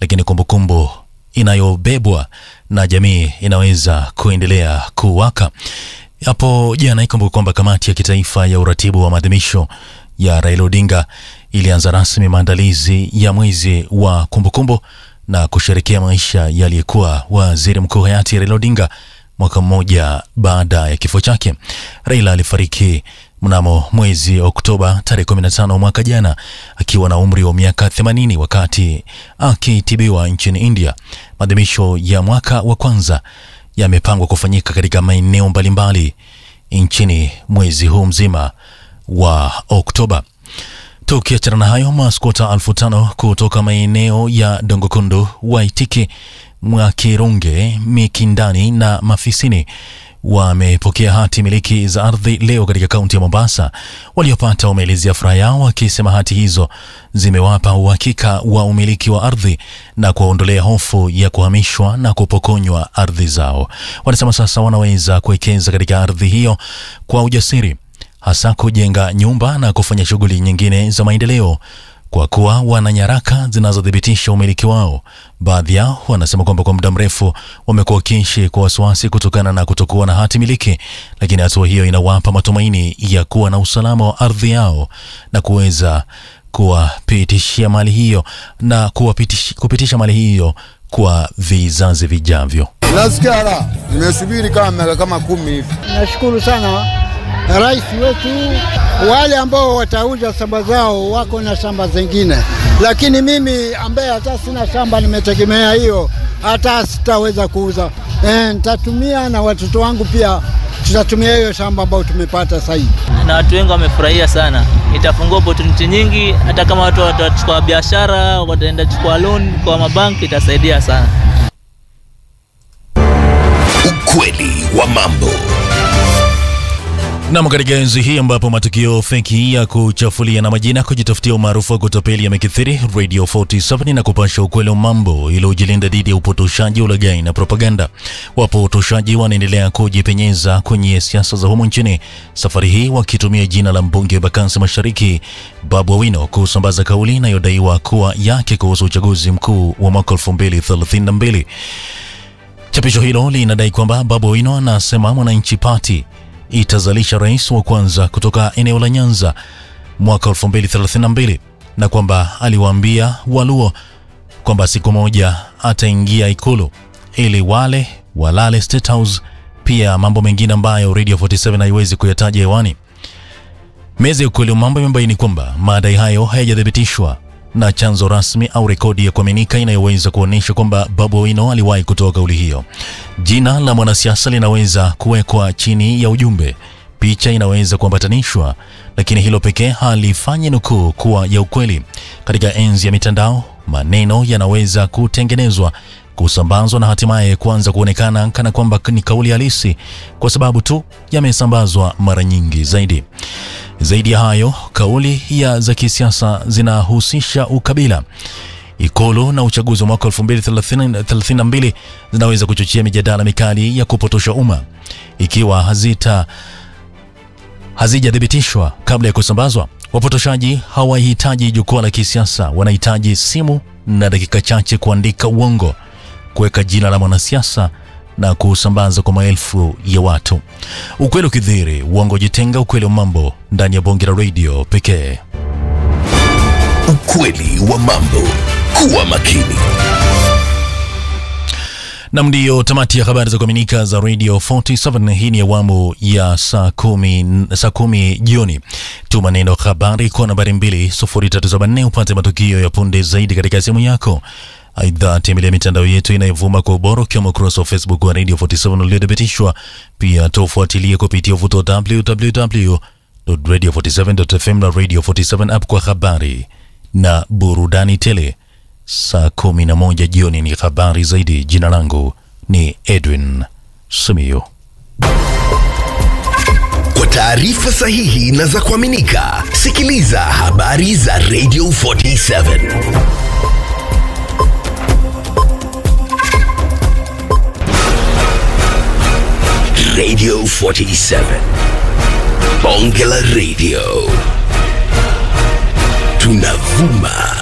lakini kumbukumbu inayobebwa na jamii inaweza kuendelea kuwaka. Hapo jana ikumbuka kwamba kamati ya kitaifa ya uratibu wa maadhimisho ya Raila Odinga ilianza rasmi maandalizi ya mwezi wa kumbukumbu na kusherekea maisha yaliyekuwa waziri mkuu hayati Raila Odinga mwaka mmoja baada ya kifo chake. Raila alifariki mnamo mwezi Oktoba tarehe 15 mwaka jana akiwa na umri wa miaka 80 wakati akitibiwa nchini India. Maadhimisho ya mwaka wa kwanza yamepangwa kufanyika katika maeneo mbalimbali nchini mwezi huu mzima wa Oktoba. Tukiachana na hayo, maskota elfu tano kutoka maeneo ya Dongokundu, Waitiki, Mwakirunge, Mikindani na Mafisini wamepokea hati miliki za ardhi leo katika kaunti ya Mombasa. Waliopata wameelezea furaha yao wakisema hati hizo zimewapa uhakika wa umiliki wa ardhi na kuwaondolea hofu ya kuhamishwa na kupokonywa ardhi zao. Wanasema sasa wanaweza kuwekeza katika ardhi hiyo kwa ujasiri, hasa kujenga nyumba na kufanya shughuli nyingine za maendeleo kwa kuwa wana nyaraka zinazothibitisha umiliki wao. Baadhi yao wanasema kwamba kwa muda mrefu wamekuwa wakiishi kwa wasiwasi kutokana na kutokuwa na hati miliki, lakini hatua hiyo inawapa matumaini ya kuwa na usalama wa ardhi yao na kuweza kuwapitishia mali hiyo na kuwapitish, kupitisha mali hiyo kwa vizazi vijavyo. Nasikia raha, nimesubiri kama miaka kama kumi hivi. Nashukuru sana rais wetu. Wale ambao watauza shamba zao wako na shamba zingine, lakini mimi ambaye hata sina shamba, nimetegemea hiyo, hata sitaweza kuuza. E, nitatumia na watoto wangu pia tutatumia hiyo shamba ambayo tumepata sasa hivi. na watu wengi wamefurahia sana. Itafungua opportunity nyingi, hata kama watu watachukua biashara, wataenda chukua loan kwa mabanki, itasaidia sana. Ukweli wa mambo. Nam, katika enzi hii ambapo matukio feki ya kuchafulia na majina kujitafutia umaarufu wa kutapeli yamekithiri, Radio 47 na kupasha ukweli wa mambo ili ujilinda dhidi ya upotoshaji, ulaghai na propaganda. Wapotoshaji wanaendelea kujipenyeza kwenye siasa za humu nchini, safari hii wakitumia jina la mbunge wa Bakansi Mashariki Babu Owino kusambaza kauli inayodaiwa kuwa yake kuhusu uchaguzi mkuu wa mwaka 2032. Chapisho hilo linadai kwamba Babu Owino anasema Mwananchi Party itazalisha rais wa kwanza kutoka eneo la Nyanza mwaka 2032 na kwamba aliwaambia Waluo kwamba siku moja ataingia ikulu ili wale walale State House, pia mambo mengine ambayo Radio 47 haiwezi kuyataja hewani. Meza ya ukweli wa mambo imebaini kwamba madai hayo hayajathibitishwa na chanzo rasmi au rekodi ya kuaminika inayoweza kuonyesha kwamba Babu Owino aliwahi kutoa kauli hiyo. Jina la mwanasiasa linaweza kuwekwa chini ya ujumbe, picha inaweza kuambatanishwa, lakini hilo pekee halifanyi nukuu kuwa ya ukweli. Katika enzi ya mitandao, maneno yanaweza kutengenezwa, kusambazwa na hatimaye kuanza kuonekana kana kwamba ni kauli halisi kwa sababu tu yamesambazwa mara nyingi zaidi. Zaidi ya hayo, kauli ya za kisiasa zinahusisha ukabila, ikulu na uchaguzi wa mwaka 2032 zinaweza kuchochea mijadala mikali ya kupotosha umma ikiwa hazita hazijathibitishwa kabla ya kusambazwa. Wapotoshaji hawahitaji jukwaa la kisiasa, wanahitaji simu na dakika chache kuandika uongo, kuweka jina la mwanasiasa na kusambaza kwa maelfu ya watu. Ukweli ukidhiri, uongo jitenga. Ukweli wa mambo ndani ya bonge la radio pekee. Ukweli wa mambo. Kuwa makini. Nam, ndiyo tamati ya habari za kuaminika za Radio 47. Hii ni awamu ya saa kumi, saa kumi jioni. Tuma neno habari kwa nambari 20374 upate matukio ya punde zaidi katika simu yako. Aidha, tembelea mitandao yetu inayovuma kwa ubora ukiwemo ukurasa wa Facebook wa Radio 47 uliothibitishwa. Pia tufuatilie kupitia uvuto wa www.radio47.fm na Radio 47 app kwa habari na burudani tele. Saa 11 jioni ni habari zaidi. Jina langu ni Edwin Simiyu. Kwa taarifa sahihi na za kuaminika, sikiliza habari za Radio 47. Radio 47. Bonge la Radio. Tunavuma